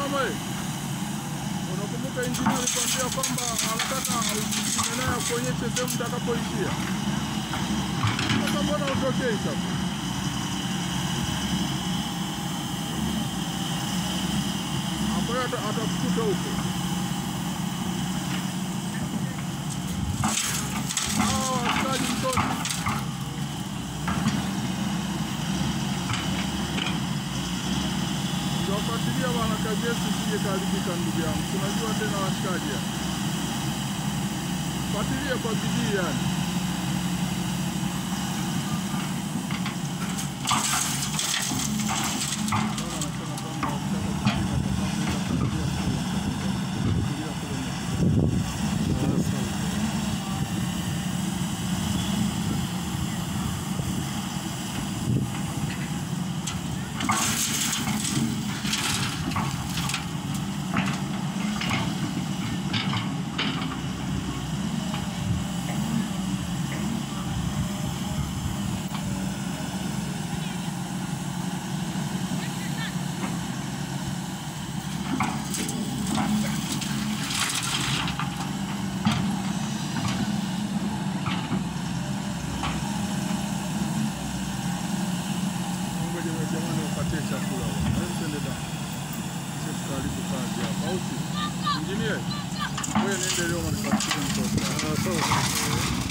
Mama, unakumbuka injinia alikwambia kwamba anataka ushirikiane naye akuonyeshe sehemu mtakapoishia? Sasa mbona utokei sasa? Ambayo ata- atakukuta huko. Hawa washikaji mtoto Tuwafuatilia bwana, kazi yetu isije kaharibika, ndugu yangu. Tunajua tena washikaji hapa. Fuatilia kwa bidii yani. Bwana anasema kwamba ukitaka kupima kwa sababu ile familia kule, kulia kule ni Ngoja wewe jamani wapatie chakula. Hebu twende da. Sisi karibu kazi hapa. Au si? Injinia. Wewe niende leo mnipatie mtoto. Ah, sawa.